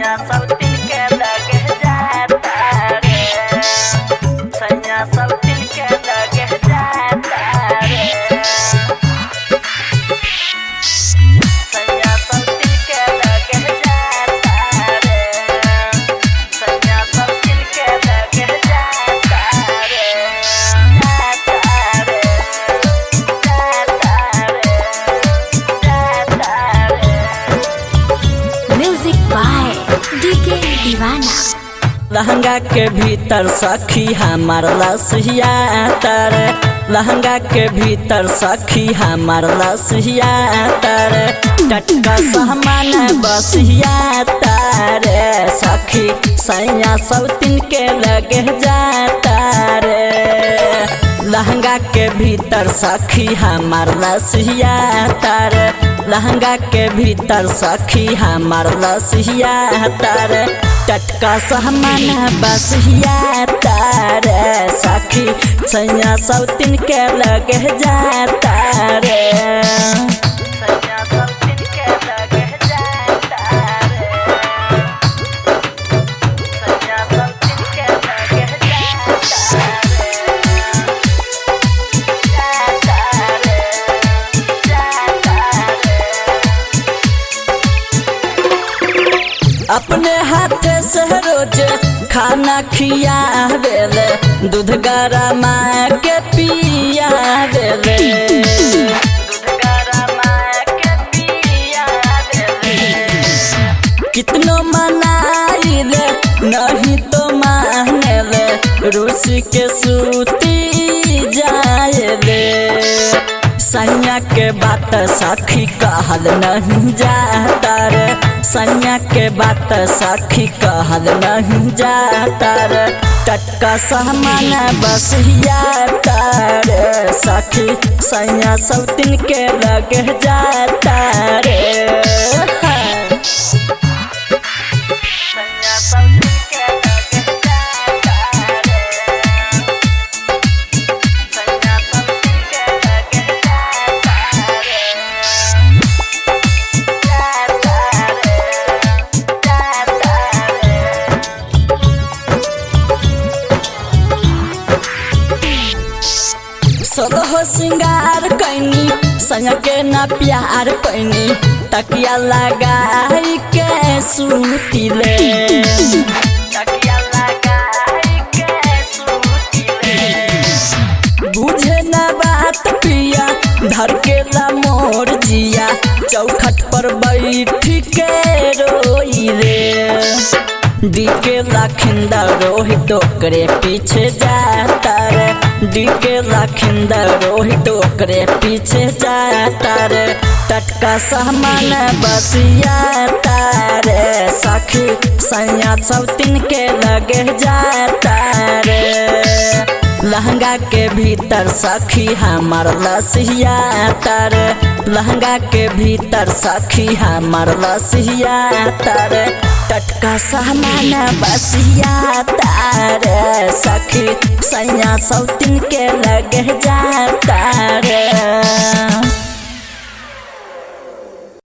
सैया सब दिन के लगे जाता रे सैया सब दिन के लगे जाता रे सैया सब दिन के लगे जाता रे सैया सब दिन के लगे जाता रे जाता रे जाता रे जाता रे म्यूजिक बाय डीके दीवाना लहंगा के भीतर सखी हमार लसिया तर लहंगा के भीतर सखी हमार लसिया तर टटका सहमान बसिया तर सखी सैया सब तीन के लगे जाता रे लहंगा के भीतर सखी हमार लसिया तर लहंगा के भीतर सखी हमार लसिया तर टटका सहमान बसिया तर सखी सैया सब तीन के लगे जाता रे सैया सब तीन के लगे जाता रे सैया सब तीन के लगे जाता रे जाता रे जाता रे अपने हाथे से रोज खाना खिया देले दूध गरमा के पिया देले दूध गरमा के पिया देले कितनो मनाई ले नहीं तो माने ले रूस के सूती जाए ले सैया के बात सखी कहल नहीं जाता रे सैया के बात सखी कहल नहीं जाता रे टटका सामान बसिया तारे सखी सैया सब दिन के लगे जाता रे सैया सब दिन के लगे जाता रे सैया सब दिन के लगे जाता रे जाता रे जाता रे सोलह सिंगार कैनी संग के न प्यार कैनी तकिया लगाई के सुतिले तकिया लगाई के सुतिले बुझे न बात पिया धर के ला मोर जिया चौखट पर बैठ के रोई रे डीके लाखिंदा रोहित ओकरे पीछे जाता रे डीके लाखिंदा रोहित ओकरे पीछे जाता रे टटका सामान बसिया तारे सखी सैया सब तीन के लगे जाता रे लहंगा के भीतर सखी हमार लसिया तर लहंगा के भीतर सखी हमार लसिया तर टटका सामान बसिया तार सखी सैया सौतिन के लगे जाता रे